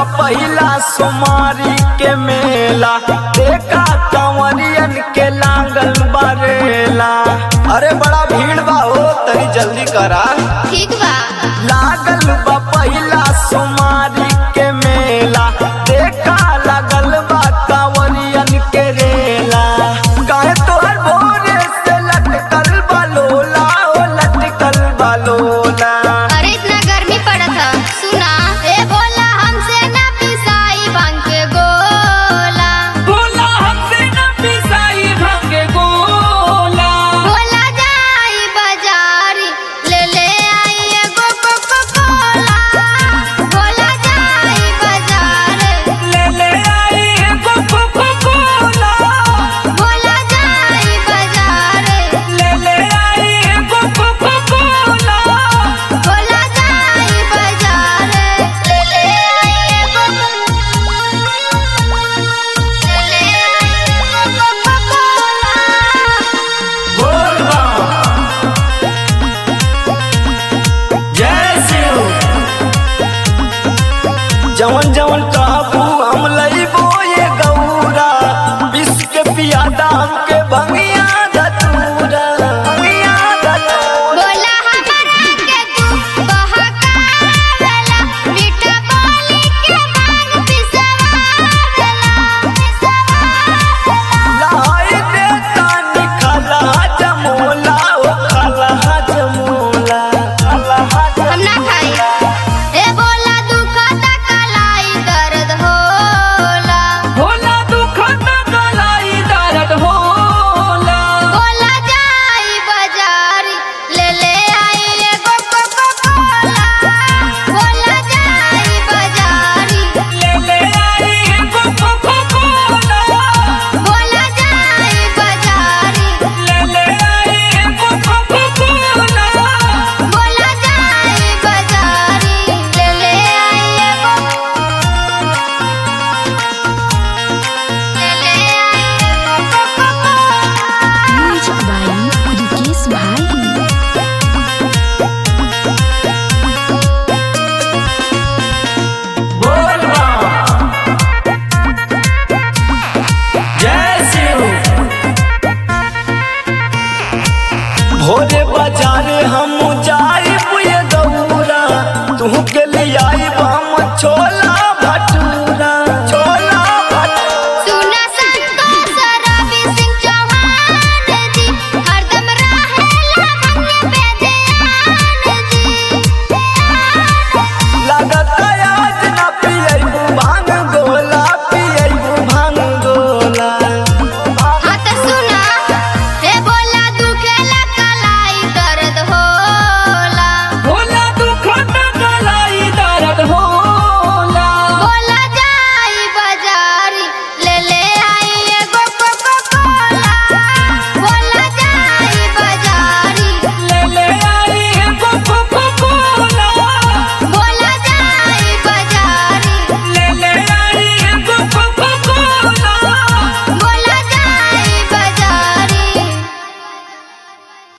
पहिला सोमारी के मेला देखा कंवरियन के लागल बरेला अरे बड़ा भीड़ बा हो तनी जल्दी करा ठीक बा लागल बा पहिला सोमारी के मेला देखा लागल बा कंवरियन के रेला काहे तोहर भोरे से लटकल बा लोला ओ लटकल बा लोला अरे इतना गर्मी पड़त ह सुना ए बोला हमसे ना पिसाई भांग के गोला बोला हमसे न पिसाई भांगे गोला बोला जाई बाजारी ले ले आई एगो कोको कोला बोला जाई बाजारे ले ले आई एगो कोको कोला बोला जाई बाजारे ले ले आई एगो कोको कोला बोला जाई बाजारे ले ले आई एगो ले ले आई एगो कोको कोला जवन जवन काबू हम लइबो ये गौरा विष के पियादा हमके भंगिया धतूरा भंगिया धतूरा बोला हमारा के तू बहकावेला मीठा बोली के भांग पिसवावेला लाई देता निखला जमोला ओ खला जमोला खला हम ना खाई ए बोला दुखता कलाई दर्द होला होला दुख न गलाई दर्द होला बोला जाई बाजारी ले ले आई एगो कोको कोला बोला जाई बाजारी ले ले आई एगो कोको कोला बोला जाई बाजारी ले ले आई एगो कोको कोला बोला जाई बाजारी ले ले आई एगो ले ले आई एगो Coca Cola music by Rikesh भाई भोरे बाजारे हम जाई ये गौरा तू के